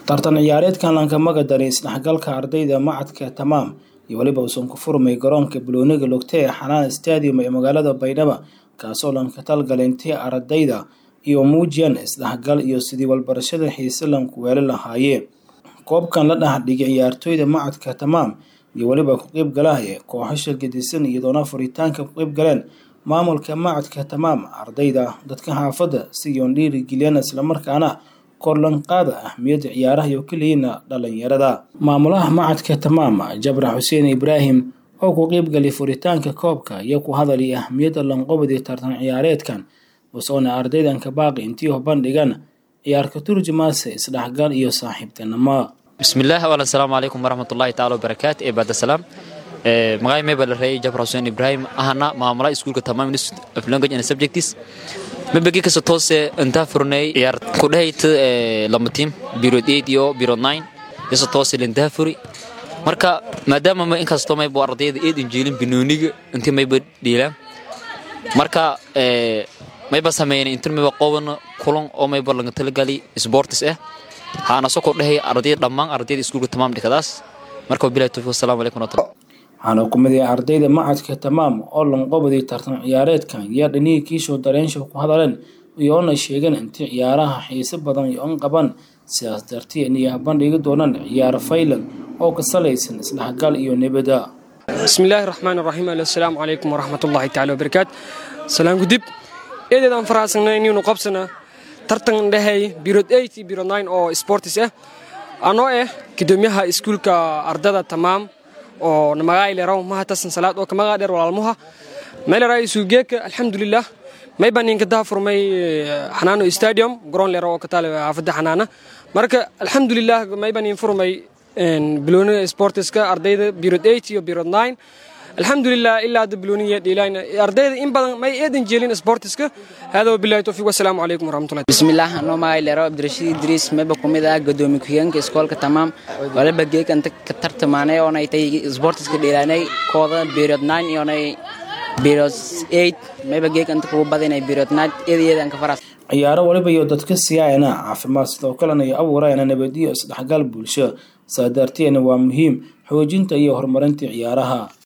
tartan ciyaareedkan lankamaga daray isdhexgalka ardayda macadka tamaam iyo weliba uusan ku furmay garoonka balooniga logta ee xanaan stadium ee magaalada baydhabo kaasoo lanka talgalay intii ardayda iyo muujiyaan isdhexgal iyo sidii walbarashada xiise lanku weeli lahaayeen koobkan la dhexdhigay ciyaartooyda macadka tamaam iyo weliba ku qeyb galahaya kooxasha gedisan iyadoona furitaanka ku qeyb galeen maamulka macadka tamaam ardayda dadka xaafadda siyoon dhiirigeliyaan islamarkaana korlanqaada ahmiyadda ciyaaraha iyo keliyiina dhalinyarada maamulaha macadka tamaam jabra xuseen ibraahim oo ku qeybgalay furitaanka koobka iyo ku hadalay ahmiyadda lanqobadii tartan ciyaareedkan usoona ardaydanka baaqi intii bandhigan ciyaarka turjumaase isdhexgal iyo saaxiibtinimo bismillaah wal asalaamu calaykum waraxmatullaahi taala wabarakaatu ee baadasalaam magacay meba la reeyay jabra xuseen ibraahim ahana maamulaha iskuulka tamaam institute of language and subjects mabegi kasta toose intaa furnay ciyaar ku dhahayta lama tiim birod eight iyo birod nine kasta toose lintaa furi marka maadaama ma inkastoo mayba ardayda eed injiilin binooniga intii mayba dhiilaan marka mayba sameeyeen intin mayba qoban kulan oo mayba laga talagali sports ah haana soo kordhahay ardayda dhammaan ardayda iskuulka tamaam dhikadaas marka wabilahi tawfiiq assalaamu calaykum warahmatullahi waxaana ku mid yahay ardayda macadka tamaam oo lanqobadii tartan ciyaareedkan yaa dhanihii kiishoo dareensha ku hadaleen iyoona sheegeen intii ciyaaraha xiise badan iyo an qaban sidaas dartiin iyo bandhigi doonaan ciyaar faylan oo ka salaysan isdhexgal iyo nabada bismillaahi raxmaan raxiim assalaamu calaykum waraxmatullaahi taala wabarakaatu salaan gudib eedeedaan faraxsanay inaynu qabsana tartan dhahay birod eight iyo birod nine oo sportis ah anoo ah gudoomiyaha iskuulka ardada tamaam oo namagayleraw mahatasan salaad oo kamagaa dheer walaalmuha meeleraay suugeeka alxamdulilah mayba ninka daha furmay xanaano stadium garoon lera oo kataale xaafadda xanaana marka alxamdulilah mayba nin furmay bilooniga sportiska ardayda birod eight iyo birod nine alxamdulilah ilaa hadda bilooniga dhiilaan ardayda in badan may eedan jeelin sportiska hada wabilahi tawfiiq wassalaamu calaykum waraxmatullahi bismillaah anoo magaylero abdirashiid idriis mayba ku mid ah gadoomiye ku-xigeenka iskoolka tamaam waliba geekanta ka tartamaanay oonay tay sportiska dhiilaanay kooda birod nine iyoonay birod eight mayba geekanta kugu badinay birod nine eedayeedan ka faras ciyaaro waliba iyo dadka siyaayana caafimaad sidoo kalena iyo abuurayana nabadiyo isdhexgal bulsho saa daarteena waa muhiim xoojinta iyo horumarinta ciyaaraha